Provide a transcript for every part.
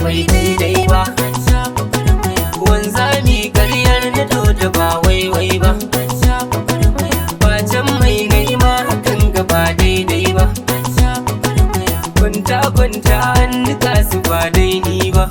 bai daidai ba wanzami karyar na da ba waiwai ba Bacin mai nema hakan gaba daidai ba Kwanta kwanta an nika su ba daidai ba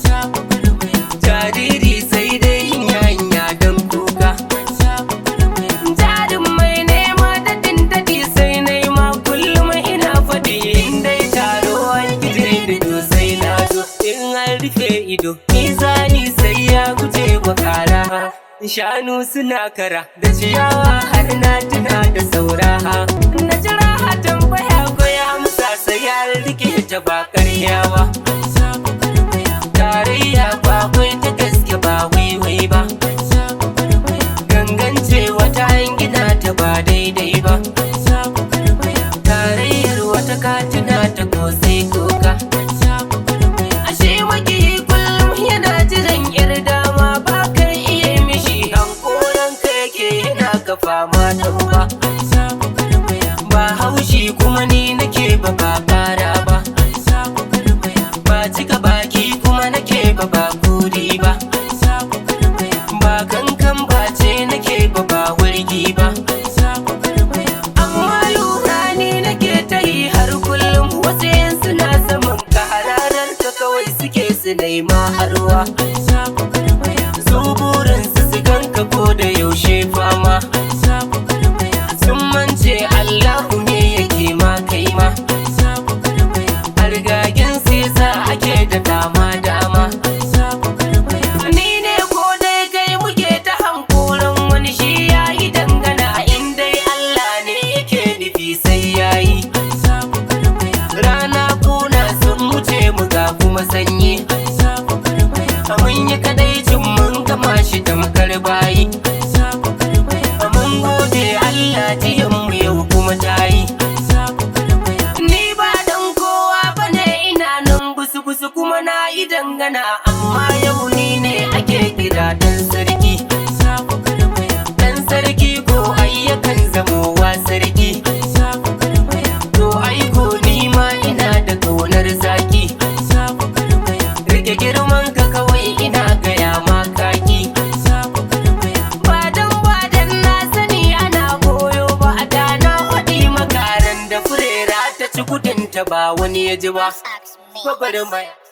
Jariri sai dai hanya don kuka Jarin mai nema daɗin daɗi sai nema kullum ina faɗi in dai taro an gije da to sai na zo in an rufe ido Nizani sai ya guje wa kara Shanu suna kara da ciyawa har na tuna da saura Na jira a tambaya ko ya amsa sai ya rike ta ba karya ba Tarayya ba kwai ta gaske ba waiwai ba Gangance wata an gina ta ba daidai ba Tarayyar wata katina ta kosai koka Ashe maki kullum yana jiran yar dama ba ka iya mishi hankoran ka yake yana ka fama da uba Ba haushi kuma ni nake ba ba kara ba Ba cika baki kuma nake ba ba kuri ba Ba kankan ba ce nake ba ba wurgi ba Amma lura ni nake ta yi har kullum wasu yan suna saman ka hararar ka kawai suke su nema harwa Su burinsu su ganka ko da yaushe fama Sun mance Allahu ne yake ma kai ma Hargagen sisa ake da dama dama Ni ne ko dai kai muke ta hankoran wani shi ya yi dangana inda Allah ne yake nufi sai ya yi Rana kuna sun wuce mu ga kuma sanyi Mun yi kadaicin mun gama shi tamkar bayi Mun gode Allah jiyan mu yau kuma ta yi Ni ba dan kowa bane ina nan busu busu kuma na yi dangana amma yau ni ne ake kira dan sarki Dan sarki ko ayyakan zamowa sarki To aiko ni ma ina da kaunar zaki Rike girman ka kawai ina gaya ma kaki Ba dan ba dan na sani ana koyo ba a da na faɗi makaran da furera ta ci kudinta ba wani ya ji ba. Gwagwarmaya.